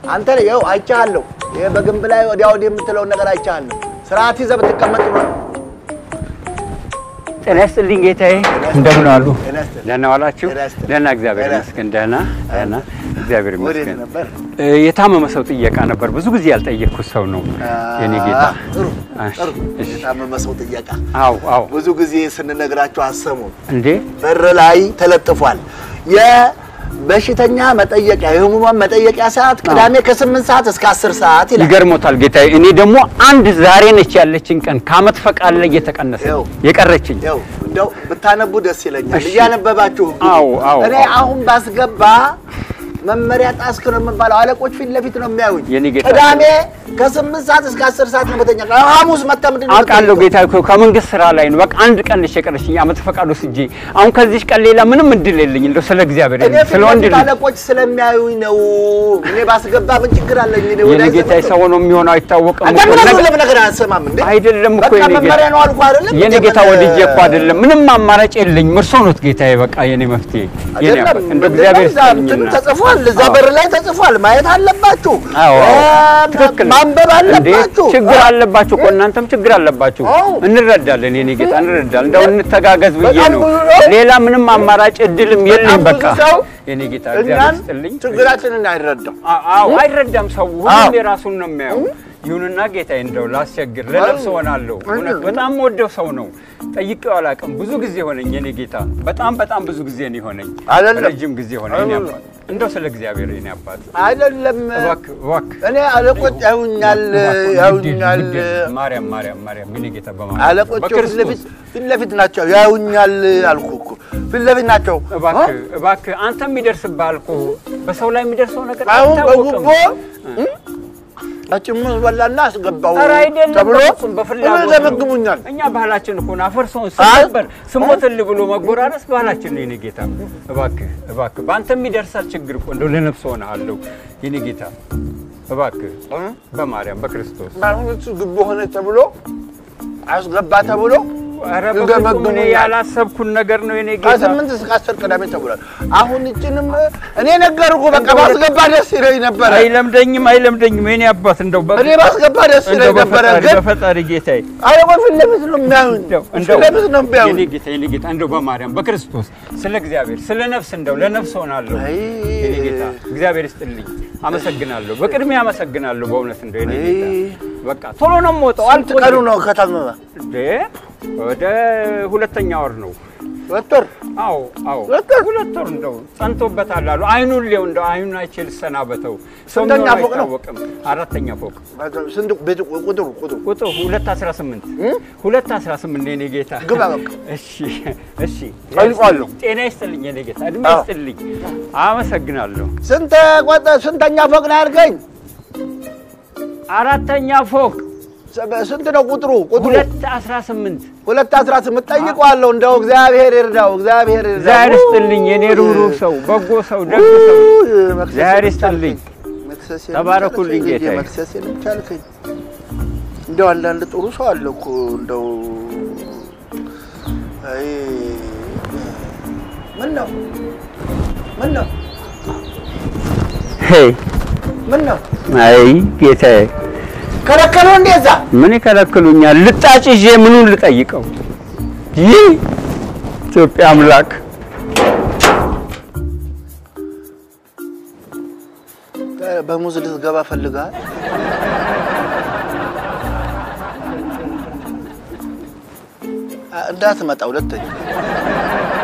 አንተ ይኸው አይቻለሁ። ይሄ በግንብ ላይ ወዲያ ወዲህ የምትለውን ነገር አይቻለሁ። ስርዓት ይዘህ ብትቀመጥ ነው። ጤና ይስጥልኝ ጌታዬ፣ እንደምን ዋሉ? ጤና ይስጥልኝ። ደህና ዋላችሁ? ጤና ይስጥልኝ። ደህና እግዚአብሔር ጤና ይመስገን። ደህና ደህና እግዚአብሔር ወዴት ይመስገን። ነበር? እ፣ የታመመ ሰው ጥየቃ ነበር። ብዙ ጊዜ ያልጠየቅኩት ሰው ነው የኔ ጌታ። አ፣ ጥሩ እሺ፣ ጥሩ። እሺ። የታመመ ሰው ጥየቃ አዎ አዎ። ብዙ ጊዜ ስንነግራቸው አሰሙም። እንዴ በር ላይ ተለጥፏል። የበሽተኛ መጠየቂያ የህሙማን መጠየቂያ ሰዓት ቅዳሜ ከስምንት ሰዓት እስከ አስር ሰዓት ይላል። ይገርሞታል ጌታዬ። እኔ ደግሞ አንድ ዛሬ ነች ያለችኝ ቀን ከአመት ፈቃድ ላይ እየተቀነሰ ይኸው። የቀረችኝ ያው እንደው ብታነቡ ደስ ይለኛል። እሺ። እያነበባችሁ ግቡ። አዎ፣ አዎ፣ እኔ አዎ። አሁን ባስገባ መመሪያ ጣስክ ነው የምባለው። አለቆች ፊት ለፊት ነው የሚያዩኝ። የኔ ጌታ። ቅዳሜ ከስምንት ሰዓት እስከ አስር ሰዓት ነው በተኛ ሐሙስ መታ ምንድን ነው አውቃለሁ የምትጠይቀው? ጌታ እኮ ከመንግስት ስራ ላይ ነው። በቃ አንድ ቀን ነች የቀረችኝ አመት ፈቃድ ወስጄ። አሁን ከዚች ቀን ሌላ ምንም እድል የለኝ። እንደው ስለ እግዚአብሔር እኔ ፊት ስለ ወንድ ለፊት ልጅ አለቆች ስለሚያዩኝ ነው። እኔ ባስገባ ምን ችግር አለኝ? እኔ የኔ ወዳጅ ጌታ ዘመድ ነው። ሰው ነው የሚሆነው አይታወቅም አንተ እኮ። ምን ነገ- ለምን ነገር አያሰማም እንዴ? አይደለም እኮ በቃ የኔ ጌታ መመሪያ ነው አልኩህ አይደለም? የኔ እንዴ ጌታ ምን- ወድጄ እኮ አይደለም። ምንም አማራጭ የለኝም። እርሶ ኖት ጌታዬ። በቃ የኔ መፍትሄ የኔ አይደለም አባት እንደ ምንድነው እግዚአብሔር እዛ እንትን ይስጥልኝና ተጽፏል። እዛ አዎ። በር ላይ ተጽፏል። ማየት አለባችሁ። አዎ እ፣ ትክክል ነው። ማንበብ እንዴ አለባችሁ። ችግር አለባችሁ እኮ እናንተም ችግር አለባችሁ። አዎ። እንረዳለን የኔ ጌታ እንረዳለን። እንደው እንተጋገዝ ብዬ በጣም ነው። ብዙ ነው። ሌላ ምንም አማራጭ እድልም የለኝ። በጣም በቃ ብዙ ሰው የኔ ጌታ እግዚአብሔር እኛን ይስጥልኝ። ችግራችንን አይረዳም። አ- አዎ አይረዳም ሰው አዎ። ሁሉም የራሱን ነው የሚያየው። ይሁንና ጌታዬ እንደው ላስቸግር ለነፍስ ሆናለሁ። እውነት በጣም ወደው ሰው ነው ጠይቄው አላውቅም። ብዙ ጊዜ ሆነኝ የኔ ጌታ፣ በጣም በጣም ብዙ ጊዜ ነው የሆነኝ። አይደለም። ረጅም ጊዜ ሆነኝ የኔ አባት። እንደው ስለ እግዚአብሔር የኔ አባት አይደለም እባክህ እባክህ እኔ አለቆች ያዩኛል እባክህ፣ ያዩኛል ግድ የለም። ማርያም ማርያም ማርያም የኔ ጌታ በማርያም አለቆች ፊት በክርስቶስ ለፊት ፊት ለፊት ናቸው ያዩኛል አልኩህ እኮ ፊት ለፊት ናቸው እባክህ እባክህ አንተ የሚደርስብህ እኮ በሰው ላይ የሚደርሰው ነገር አሁን አይታወቅም። በጉቦ አጭሙዝ በላና አስገባው ኧረ አይደለም ተብሎ በፍጹም በፍላጎት ነው። ይገመግሙኛል እኛ ባህላችን እኮ ነው። አፈርሰውን አይ። ስነበር ስሞትል ብሎ መጎራረስ ባህላችን ነው። የኔ ጌታ እባክህ እባክህ በአንተም ይደርሳል ችግር እኮ እንደው ለነፍስ ሆነሃለሁ የኔ ጌታ እባክህ በማርያም በክርስቶስ አሁን እሱ ግቦ ሆነ ተብሎ አስገባ ተብሎ ኧረ በፍጹም እኔ ይገመግሙኛል ያላሰብኩን ነገር ነው የኔ ጌታ ከስምንት እስከ አስር ቅዳሜ ተብሏል። አሁን እችንም እኔ ነገርኩ በቃ ባስገባ ደስ ይለኝ ነበረ። አይለምደኝም አይለምደኝም የኔ አባት እንደው በ- እኔ ባስገባ ደስ እንደው ይለኝ ነበረ። በፈጣሪ ግን በፈጣሪ ጌታዬ አለቆች ፊት ለፊት ነው የሚያዩኝ፣ እንደው ፊት እንደው ለፊት ነው የኔ የሚያዩኝ። ጌታ የኔ ጌታ እንደው በማርያም በክርስቶስ ስለ እግዚአብሔር ስለ ነፍስ እንደው ለነፍስ ሆናለሁ አይ። የኔ ጌታ እግዚአብሔር ይስጥልኝ። አመሰግናለሁ። በቅድሚያ አመሰግናለሁ በእውነት እንደው የኔ ጌታ አይ። በቃ ቶሎ ነው የምወጣው። ስንት አልቆይም። ቀኑ ነው ከታመመ? እንዴ ወደ ሁለተኛ ወር ነው። ሁለት ወር አዎ አዎ ሁለት ወር? ሁለት ወር እንደው ጸንቶበታል አሉ። አይኑን ሊው እንደው አይኑን አይቼ ልሰናበተው። ሰው ስንተኛ የሚሆን ፎቅ ነው? አይታወቅም። አራተኛ ፎቅ ስንት ቤት ቁጥሩ ቁጥሩ ቁጥር ሁለት አስራ ስምንት ሁለት አስራ ስምንት የኔ ጌታ ግባ በቃ። እሺ እሺ ጠይቋለሁ። ጤና ይስጥልኝ የኔ ጌታ እድሜ አዎ። ይስጥልኝ አመሰግናለሁ ስንት ቆጠ ስንተኛ ፎቅ ነው ያልከኝ? አራተኛ ፎቅ ስንት ነው ቁጥሩ? ቁጥሩ ሁለት አስራ ስምንት ሁለት አስራ ስምንት ጠይቀዋለሁ። እንደው እግዚአብሔር ይርዳው፣ እግዚአብሔር ይርዳው። እግዚአብሔር ይስጥልኝ የኔ ሩህሩህ ሰው በጎ ሰው ደግ ሰው እግዚአብሔር ይስጥልኝ መክሰሴን ተባረኩልኝ ቻልከኝ፣ ጌታዬ። መክሰሴንም ቻልከኝ። እንደው አንዳንድ ጥሩ ሰው አለ እኮ እንደው አይ ምን ነው ምን ነው ሄይ ምን ነው አይ ጌታዬ ከለከሉ እንደዛ ምን ይከለክሉኛል ልጣጭ ይዤ ምኑን ልጠይቀው ይህ ኢትዮጵያ አምላክ በሙዝ ልትገባ ፈልጋል። እንዳትመጣ ሁለተኛ